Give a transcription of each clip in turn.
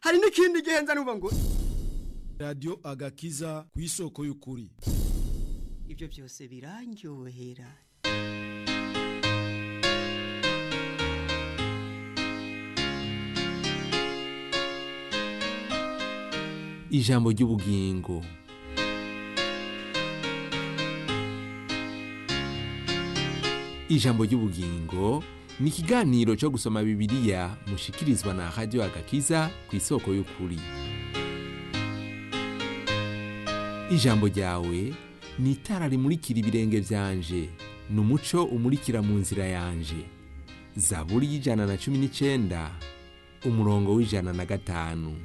hari n'ikindi gihe nza numva ngo radiyo agakiza ku isoko y'ukuri ibyo byose birandyohera ijambo ry'ubugingo ijambo ry'ubugingo ni ikiganiro cyo gusoma bibiliya mushikirizwa na radiyo agakiza ku isoko y'ukuri ijambo ryawe ni itara rimurikira ibirenge byanje ni umuco umurikira mu nzira yanje zaburi y'ijana na cumi n'icyenda umurongo w'ijana na gatanu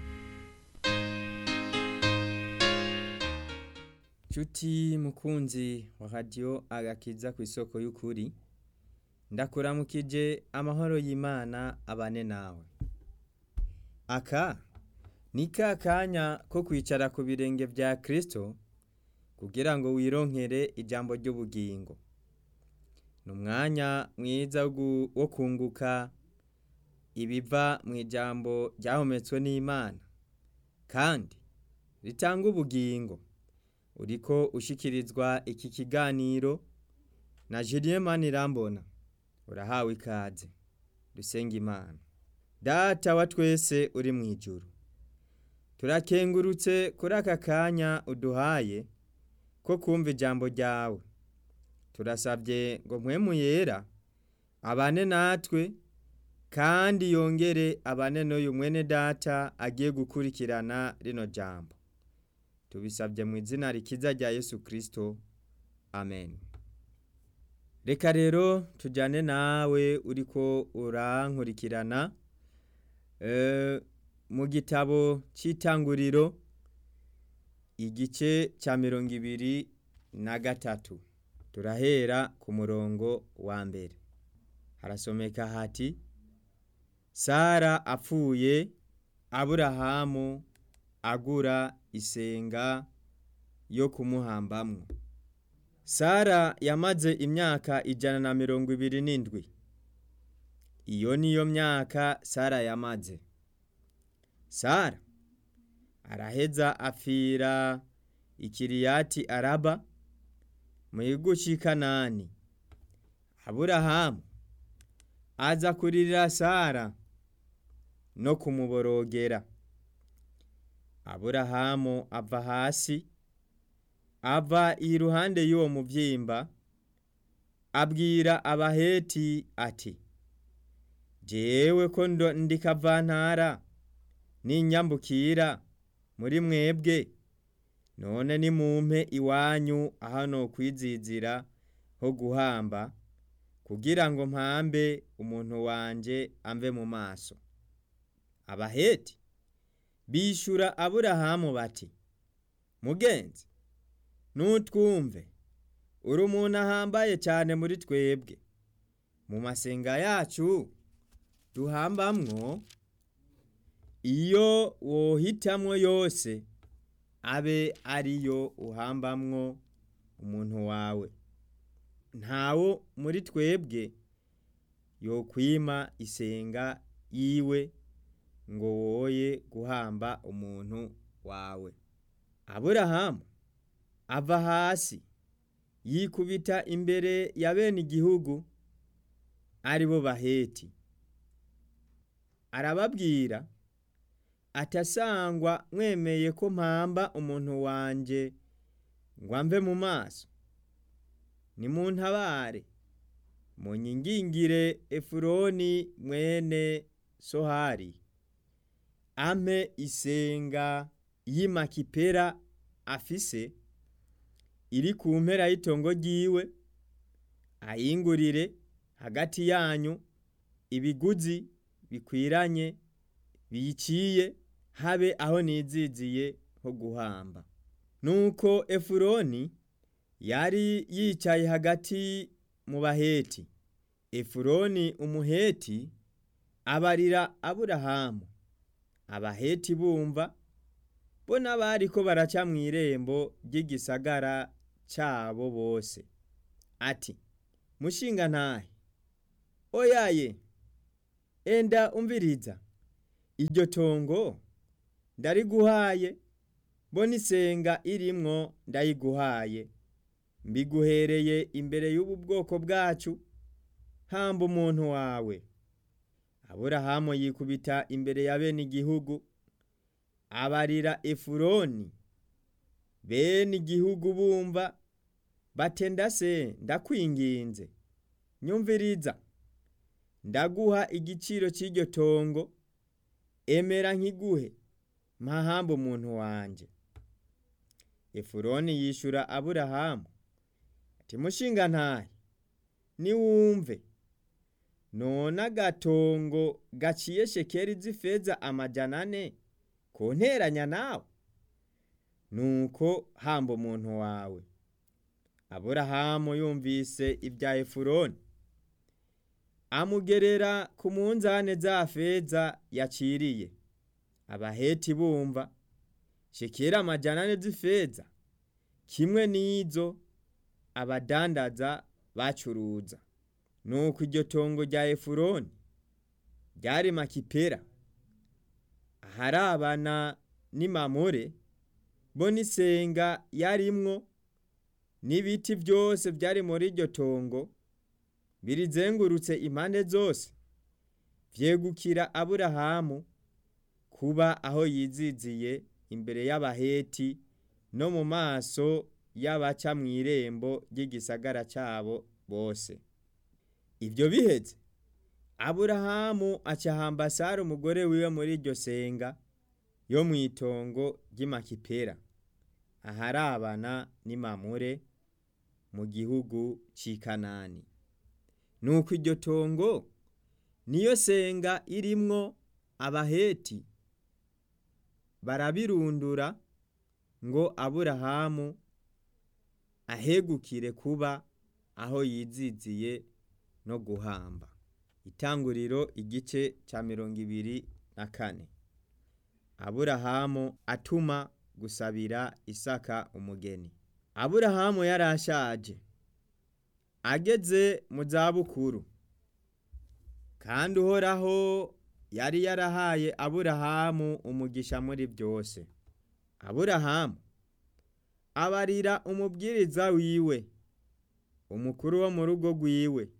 Chuti mukunzi wa radio agakiza ku isoko y'ukuri ndakuramukije amahoro y'Imana abane nawe aka ni ka kanya ko kwicara ku birenge bya Kristo kugira ngo wironkere ijambo ry'ubugingo ni umwanya mwiza wo kunguka ibiva mu ijambo ryahometswe n'Imana kandi ritanga ubugingo uriko ushikirizwa iki kiganiro na Julien Manirambona urahawe ikaze dusenga imana data wa twese uri mu ijuru turakengurutse kuri aka kanya uduhaye ko kumva ijambo ryawe turasabye ngo mpwemu yera abane natwe kandi yongere abane n'uyu mwene data agiye gukurikirana rino jambo tubisabye mu izina rikiza rya Yesu Kristo amen reka rero tujyane nawe uriko urankurikirana mu gitabo cy'itanguriro igice cya mirongo ibiri na gatatu turahera ku murongo wa mbere harasomeka hati sara apfuye aburahamu agura isenga yo kumuhambamwo sara yamaze imyaka ijana na mirongo ibiri n'indwi iyo niyo myaka sara yamaze sara araheza apfira ikiriyati araba mu gihugu cy'i kanani aburahamu aza kuririra sara no kumuborogera aburahamu ava hasi ava iruhande y'uwo mubyimba abwira abaheti ati jewe ko ndikavantara n'inyambukira muri mwebwe none nimumpe iwanyu aho kwizizira ho guhamba kugira ngo mpambe umuntu wanje amve mu maso abaheti bishura aburahamu bati mugenzi nutwumve uri umuntu ahambaye cyane muri twebwe mu masenga yacu duhambamwo iyo wohitamwo yose abe ariyo uhambamwo umuntu wawe ntawo muri twebwe yokwima isenga yiwe ngo woye guhamba umuntu wawe aburahamu ava hasi yikubita imbere ya bene igihugu ari bo baheti arababwira atasangwa mwemeye ko mpamba umuntu wanjye ngo amve mu maso nimuntabare munyingingire efuroni mwene sohari ampe isenga y'imakipera afise iri ku mpera y'itongo ryiwe ayingurire hagati yanyu ibiguzi bikwiranye biyiciye habe aho niziziye ho guhamba nuko efuroni yari yicaye hagati mu baheti efuroni umuheti abarira aburahamu abaheti bumva bo n'abari ko baraca mu irembo ry'igisagara cyabo bose ati mushinga ntahe oyaye enda umviriza iryo tongo ndariguhaye bo n'isenga irimwo ndayiguhaye mbiguhereye imbere y'ubu bwoko bwacu hamba umuntu wawe aburahamu yikubita imbere ya bene igihugu abarira efuroni bene igihugu bumva batenda se ndakwinginze nyumviriza ndaguha igiciro cy'iryo tongo emera nkiguhe mpahamba umuntu wanje efuroni yishura aburahamu ati mushinga ntahe niwumve none agatongo gaciye shekeri z'ifeza amajana ane konteranya nawe nuko hamba umuntu wawe aburahamu yumvise ibya efuroni amugerera ku munzane za feza yaciriye abaheti bumva shekera amajana ane z'ifeza kimwe n'izo abadandaza bacuruza nuko iryo tongo rya efuroni ryari makipera aharabana n'imamure bo n'isenga yarimwo n'ibiti byose byari muri iryo tongo birizengurutse impande zose vyegukira aburahamu kuba aho yiziziye imbere y'abaheti no mu maso y'abaca mu irembo ry'igisagara cyabo bose ibyo biheze aburahamu acahamba sara umugore wiwe muri iryo senga yo mu itongo ry'imakipera aharabana n'imamure mu gihugu cy'i kanani nuko iryo tongo niyo senga irimwo abaheti barabirundura ngo aburahamu ahegukire kuba aho yiziziye no guhamba itanguriro igice cya mirongo ibiri na kane aburahamu atuma gusabira isaka umugeni aburahamu yari ashaje ageze mu zabukuru kandi uhoraho yari yarahaye aburahamu umugisha muri byose aburahamu abarira umubwiriza wiwe umukuru wo mu rugo rwiwe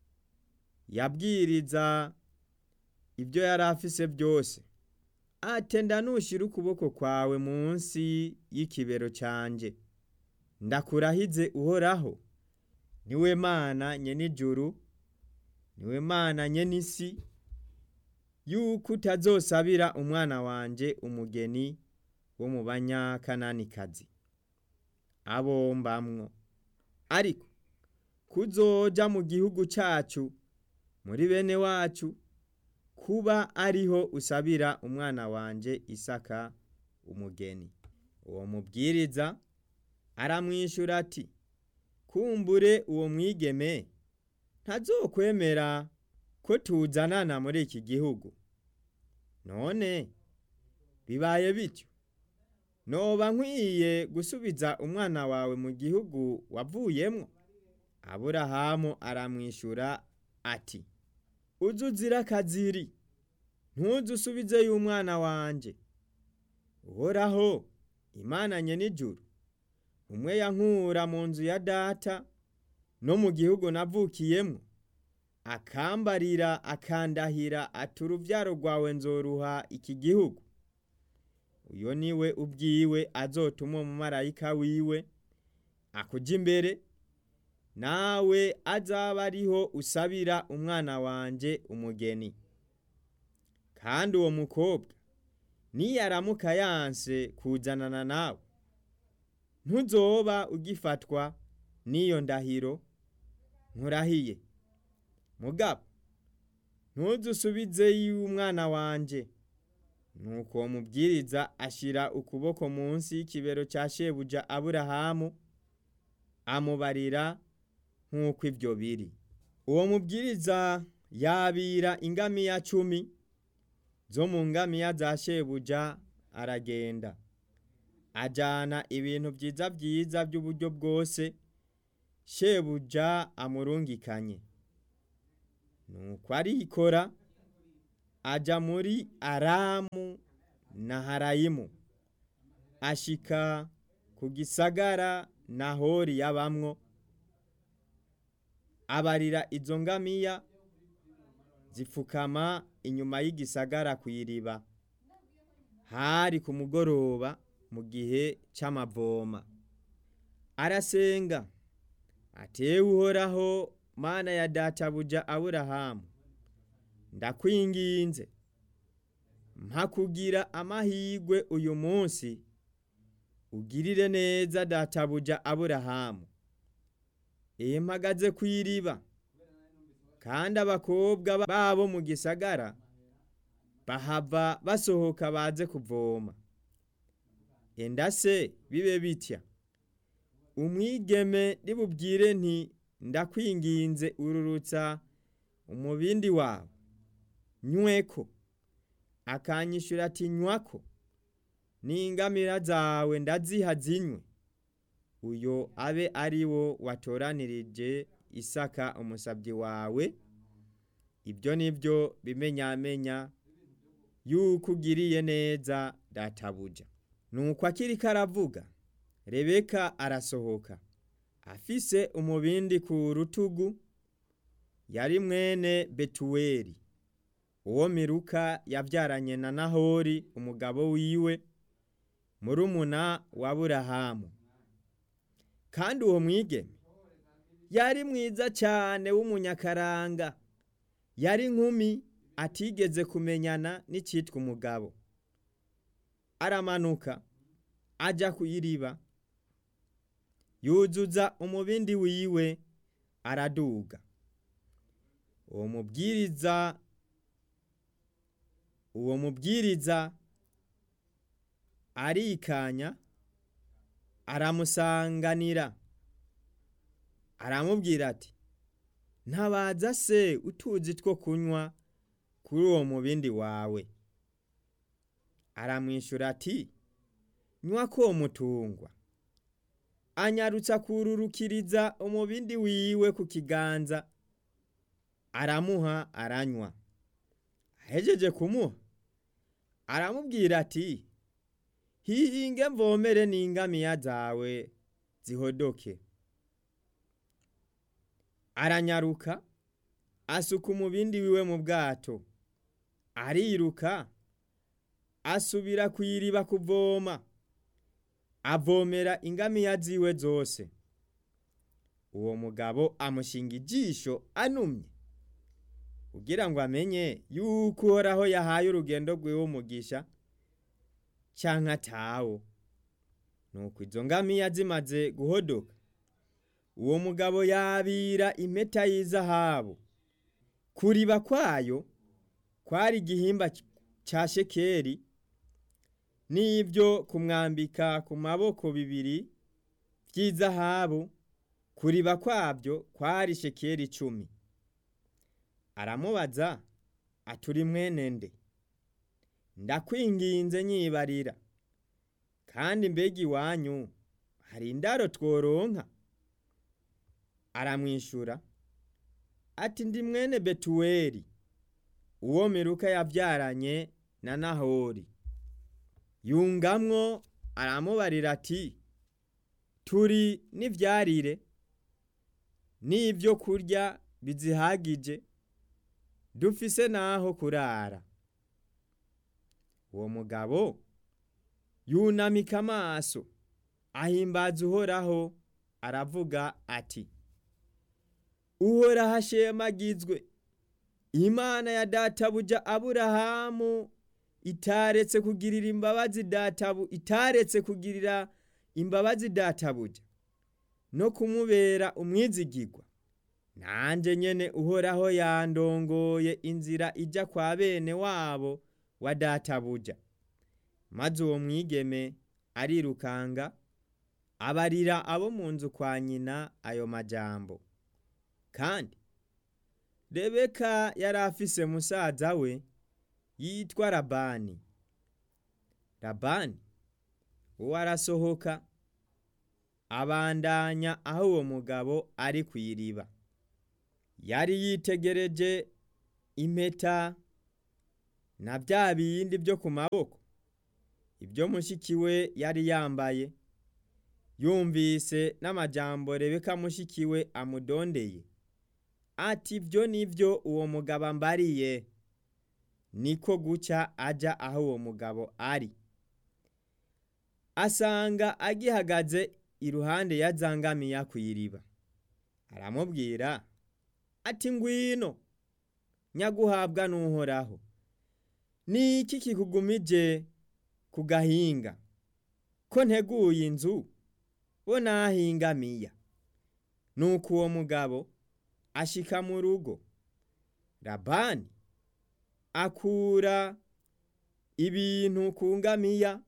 yabwiriza ibyo yari afise byose atenda nushira ukuboko kwawe munsi y'ikibero cyanjye ndakurahize uhoraho niwe mana nyenijuru niwe mana nyenisi yuko utazosabira umwana wanje umugeni wo mu banyakananikazi abombamwo ariko kuzoja mu gihugu cyacu muri bene wacu kuba ariho usabira umwana wanje isaka umugeni uwo mubwiriza aramwishyura ati kumbure uwo mwigeme ntazokwemera ko tuzanana muri iki gihugu none bibaye bityo noba nkwiye gusubiza umwana wawe mu gihugu wavuyemwo aburahamu aramwishyura ati uzu uzira akaziri ntuzu usubizeyo umwana wanje uhoraho imana nyenijuru umwe yankura mu nzu ya data no mu gihugu navukiyemwo akambarira akandahira ati uruvyaro rwawe nzoruha iki gihugu uyo niwe ubwiwe azotuma umumarayika wiwe akuja imbere nawe azaba ariho usabira umwana wanje umugeni kandi uwo mukobwa niyaramuka yanse kuzanana nawe ntuzoba ugifatwa n'iyo ndahiro nkurahiye mugabo ntuzusubizeyo umwana wanje nuko uwo mubwiriza ashira ukuboko munsi y'ikibero cya shebuja aburahamu amubarira nk'uko ibyo biri uwo mubwiriza yabira ingamiya cumi zo mu ngamiya za shebuja aragenda ajyana ibintu byiza byiza by'uburyo bwose shebuja amurungikanye nuko arikora ajya muri aramu naharayimu ashika ku gisagara nahori yabamwo abarira izo ngamiya zipfukama inyuma y'igisagara ku iriba hari ku mugoroba mu gihe c'amavoma arasenga atewe uhoraho mana ya databuja aburahamu ndakwinginze mpa kugira amahigwe uyu munsi ugirire neza databuja aburahamu iyo mpagaze ku iriba kandi abakobwa babo mu gisagara bahava basohoka baze kuvoma enda se bibe bitya umwigeme nibubwire nti ndakwinginze ururutsa umubindi wawe nyweko akanyishura ati nywako n'ingamira zawe ndaziha zinywe uyo abe ari wo watoranirije isaka umusabyi wawe ibyo ni byo bimenyamenya yuko ugiriye neza databuja nuko akiri karavuga rebeka arasohoka afise umubindi ku rutugu yari mwene betuweli uwo miruka yabyaranye na nahori umugabo wiwe murumuna wa burahamu kandi uwo mwigeme yari mwiza cyane w'umunyakaranga yari nkumi atigeze kumenyana n'icyitwa umugabo aramanuka ajya ku iriba yuzuza umubindi wiwe araduga uwo mubwiriza uwo mubwiriza arikanya aramusanganira aramubwira ati ntabaza se utuzi two kunywa kuri uwo mubindi wawe aramwishyura ati nywa ko mutungwa anyarutsa kururukiriza umubindi wiwe ku kiganza aramuha aranywa ahejeje kumuha aramubwira ati hihinge mvomere n'ingamiya zawe zihodoke aranyaruka asuka umubindi wiwe mu bwato ariruka asubira ku iriba kuvoma avomera ingamiya ziwe zose uwo mugabo amushinga ijisho anumye kugira ngo amenye yuko uhoraho yahaye urugendo rwiwe umugisha canke atawo nuko izo ngamiya zimaze guhodoka uwo mugabo yabira impeta y'izahabu kuriba kwayo kwari igihimba ca shekeri n'ibyo kumwambika ku maboko bibiri by'izahabu kuriba kwabyo kwari shekeri icumi aramubaza aturi mwene nde ndakwinginze nyibarira kandi mbega iwanyu hari indaro tworonka aramwishyura ati ndi mwene betuweli uwo miruka yabyaranye na nahori yungamwo aramubarira ati turi n'ibyarire n'ibyo kurya bizihagije dufise n'aho kurara uwo mugabo yunamika amaso ahimbaza uhoraho aravuga ati uhoraho ashemagizwe imana ya databuja aburahamu itaretse kugirira imbabazi databu itaretse kugirira imbabazi databuja no kumubera umwizigirwa nanjye nyene uhoraho yandongoye inzira ijya kwa bene wabo wa databuja maze uwo mwigeme arirukanga abarira abo mu nzu kwa nyina ayo majambo kandi rebeka yari afise musaza we yitwa labani labani uwo arasohoka abandanya aho uwo mugabo ari ku iriba yari yitegereje impeta na bya bindi byo ku maboko ibyo mushiki we yari yambaye yumvise n'amajambo rebeka mushiki we amudondeye ati ibyo nibyo uwo mugabo ambariye niko guca ajya aho uwo mugabo ari asanga agihagaze iruhande ya zangamiya ku iriba aramubwira ati ngwino nyaguhabwa n'uhoraho ni iki kikugumije ku gahinga ko nteguye inzu bo nahingamiya nuko uwo mugabo ashika mu rugo labani akura ibintu ku ngamiya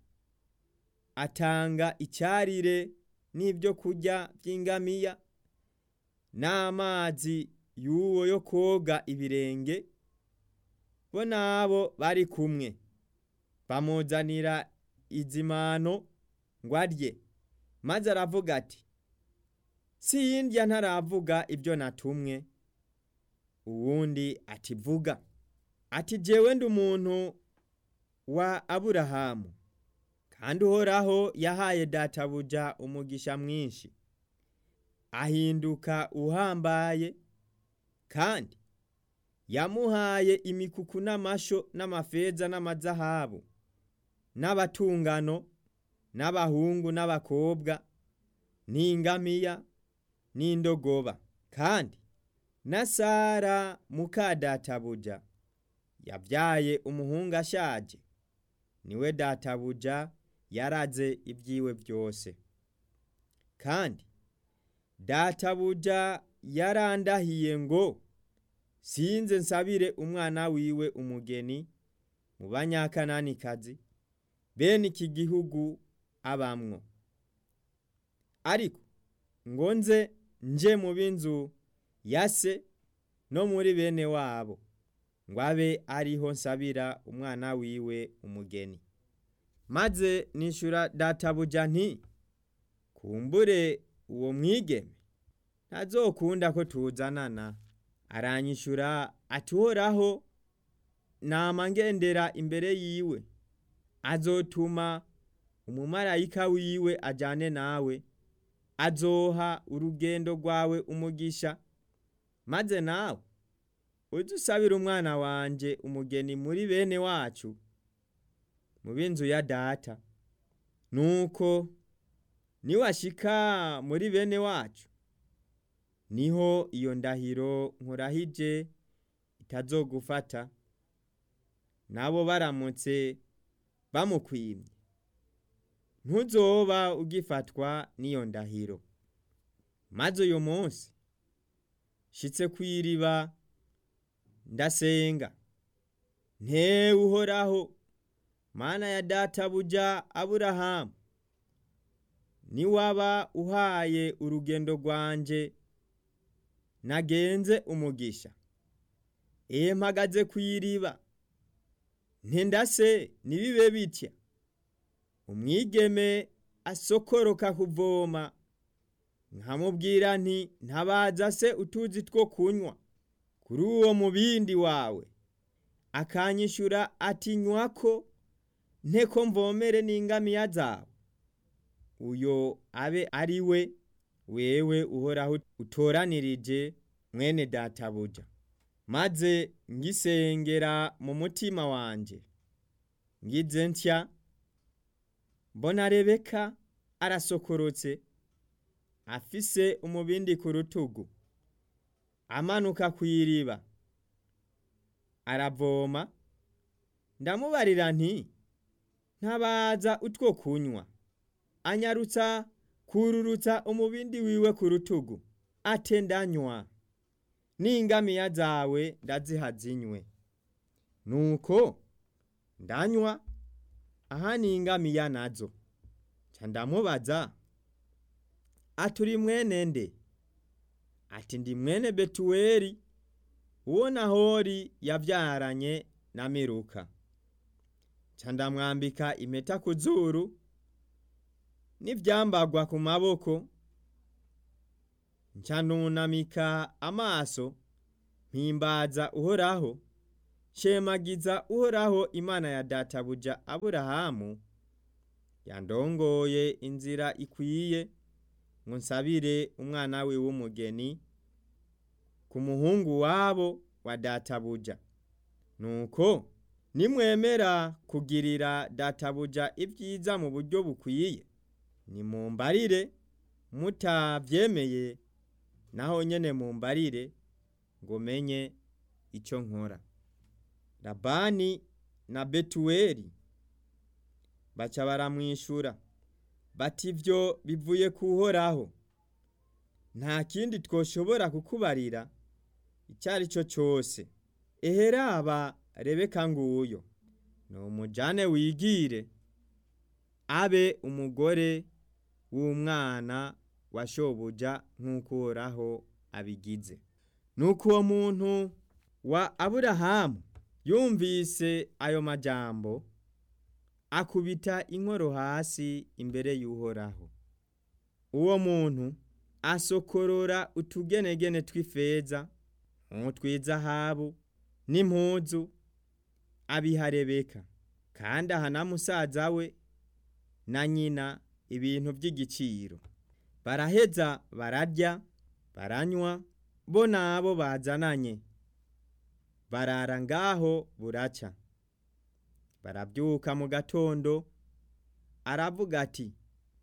atanga icyarire n'ibyo kurya by'ingamiya n'amazi y'uwo yo koga ibirenge bo nabo bari kumwe bamuzanira izimano ngo arye maze aravuga ati sindya ntaravuga ibyo natumwe uwundi ati vuga ati jewe ndi umuntu wa aburahamu kandi uhoraho yahaye databuja umugisha mwinshi ahinduka uhambaye kandi yamuhaye imikuku n'amasho n'amafeza n'amazahabu n'abatungano n'abahungu n'abakobwa n'ingamiya n'indogoba kandi na sara muka databuja yabyaye umuhungu ashaje niwe databuja yaraze ibyiwe byose kandi databuja yarandahiye ngo sinze nsabire umwana wiwe umugeni mu banyakananikazi bene iki gihugu abamwo ariko ngo nze nje mu b'inzu ya se no muri bene wabo ngo abe ariho nsabira umwana wiwe umugeni maze nishura databuja nti kumbure uwo mwigeme ntazokunda ko tuzanana aranyishura atuhoraho nama ngendera imbere yiwe azotuma umumarayika wiwe ajyane nawe azoha urugendo rwawe umugisha maze nawe ujye usabira umwana wanjye umugeni muri bene wacu mu b'inzu ya data nuko niwashika muri bene wacu niho iyo ndahiro nkurahije itazogufata nabo baramutse bamukwimye ntuzoba ugifatwa n'iyo ndahiro maze uyu munsi shitse ku iriba ndasenga ntewe uhoraho mana ya databuja aburahamu niwaba uhaye urugendo rwanje nagenze umugisha ehe mpagaze ku iriba ntendase nibibe bitya umwigeme asokoroka kuvoma nkamubwira nti ntabaza se utuzi two kunywa kuri uwo mubindi wawe akanyishura ati nywako nteko mvomere n'ingamiya zawe uyo abe ari we wewe uhoraho utoranirije mwene databuja maze ngisengera mu mutima wanje ngize ntya mbona rebeka arasokorotse afise umubindi ku rutugu amanuka ku iriba aravoma ndamubarira nti ntabaza utwo kunywa anyarutsa kururutsa umubindi wiwe ku rutugu ate ndanywa n'ingamiya zawe ndaziha zinywe nuko ndanywa aha ni ingamiya nazo ca ndamubaza aturi mwene nde ati ndi mwene betuweli uwo nahori yavyaranye na miruka ca ndamwambika impeta ku zuru n'ivyambagwa ku maboko nca nunamika amaso mpimbaza uhoraho shemagiza uhoraho imana ya databuja aburahamu yandongoye inzira ikwiye ngo nsabire umwana we w'umugeni ku muhungu wabo wa databuja nuko nimwemera kugirira databuja ibyiza mu buryo bukwiye nimumbarire mutavyemeye naho nyene mumbarire ngo menye icyo nkora labani na betuweli baca baramwishura bati ibyo bivuye kuhoraho nta kindi twoshobora kukubarira icyo ari cyo cyose eheraba rebeka nguyo ni umujane wigire abe umugore w'umwana wa shobuja nk'uko uhoraho abigize nuko uwo muntu wa aburahamu yumvise ayo majambo akubita inkoro hasi imbere y'uhoraho uwo muntu asokorora utugenegene tw'ifeza nk'utw'izahabu n'impuzu abiha rebeka kandi aha na musaza we na nyina ibintu by'igiciro baraheza bararya baranywa bo nabo bazananye barara ngaho buraca barabyuka mu gatondo aravuga ati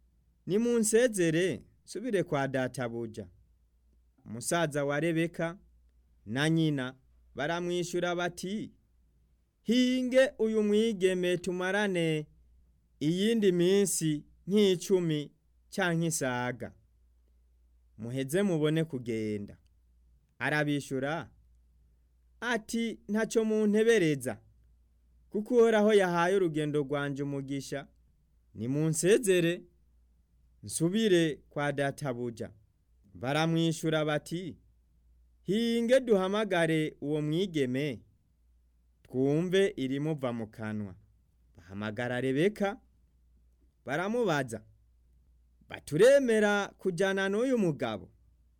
nimunsezere nsubire kwa databuja umusaza wa rebeka na nyina baramwishyura bati hinge uyu mwigeme tumarane iyindi minsi nk'icumi cyangwa isaga muheze mubone kugenda arabishyura ati ntacyo muntebereza kuko uhoraho yahaye urugendo rwanje umugisha nimunsezere nsubire kwa databuja baramwishyura bati hinge duhamagare uwo mwigeme twumve irimuva mu kanwa bahamagara rebeka baramubaza baturemera kujyana n'uyu mugabo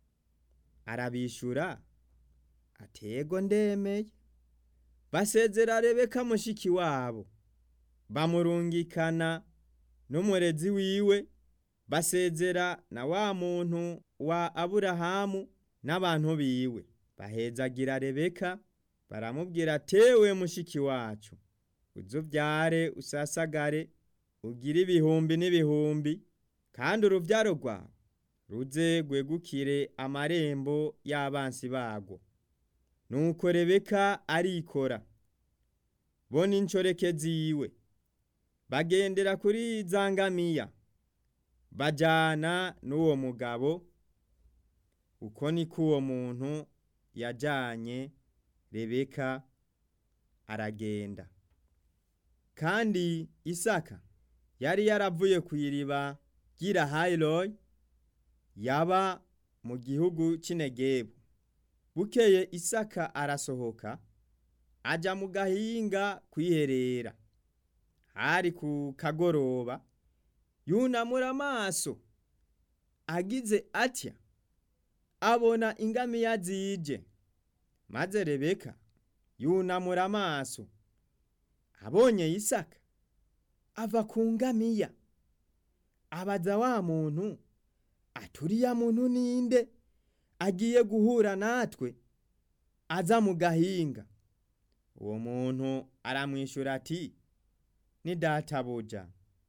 arabishyura atego ndemeye basezera rebeka mushiki wabo bamurungikana n'umurezi wiwe basezera na wa muntu wa aburahamu n'abantu biwe bahezagira rebeka baramubwira tewe mushiki wacu uzubyare usasagare ugire ibihumbi n'ibihumbi kandi urubyaro rwawe ruze rwegukire amarembo y'abansi bagwo nuko rebeka arikora bo n'inshoreke ziwe bagendera kuri za ngamiya bajyana n'uwo mugabo uko niko uwo muntu yajyanye rebeka aragenda kandi isaka yari yaravuye ku iriba ry'irahayiroyi yaba mu gihugu cy'inegebu bukeye isaka arasohoka ajya mu gahinga kwiherera hari ku kagoroba yunamura amaso agize atya abona ingamiya zije maze rebeka yunamura amaso abonye isaka ava ku ngamiya abaza wa muntu aturiya muntu ninde agiye guhura natwe aza mu gahinga uwo muntu aramwishyura ati ni databuja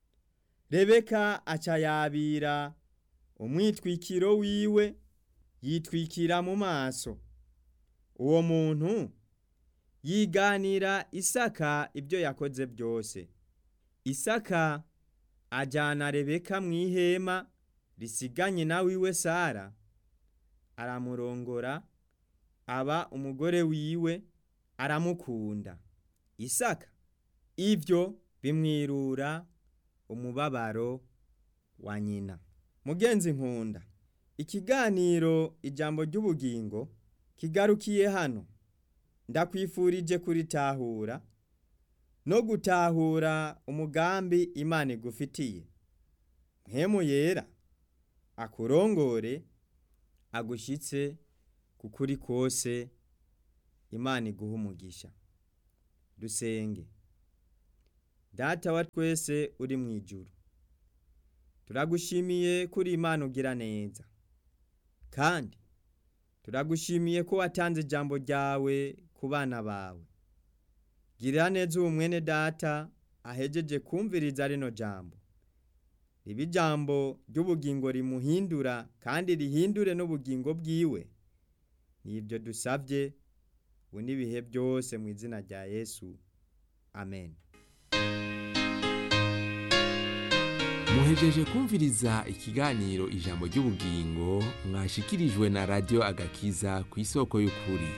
rebeka aca yabira umwitwikiro wiwe yitwikira mu maso uwo muntu yiganira isaka ibyo yakoze byose isaka ajyana rebeka mu ihema risiganye na wiwe sara aramurongora aba umugore wiwe aramukunda isaka ibyo bimwirura umubabaro wa nyina mugenzi nkunda ikiganiro ijambo ry'ubugingo kigarukiye hano ndakwifurije kuritahura no gutahura umugambi imana igufitiye mpemu yera akurongore agushyitse ku kuri kose imana iguha umugisha dusenge data wa twese uri mu ijuru turagushimiye kuri imana ugira neza kandi turagushimiye ko watanze ijambo ryawe ku bana bawe girira neza uwo mwene data ahejeje kumviriza rino jambo riba ijambo ry'ubugingo rimuhindura kandi rihindure n'ubugingo bwiwe nibyo dusabye ubu n'ibihe byose mu izina rya yesu amen muhejeje kumviriza ikiganiro ijambo ry'ubugingo mwashikirijwe na radiyo agakiza ku isoko y'ukuri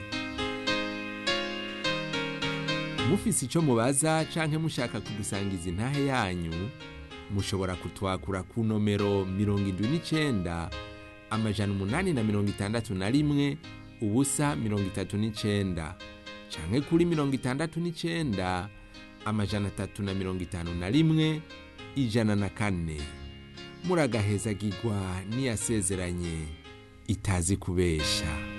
mufise icyo mubaza canke mushaka kudusangiza intahe yanyu mushobora kutwakura ku nomero mirongo indwi n'icenda amajana umunani na mirongo itandatu na rimwe ubusa mirongo itatu n'icenda canke kuri mirongo itandatu n'icenda amajana atatu na mirongo itanu na rimwe ijana na kane muragahezagirwa n'iyasezeranye itazi kubesha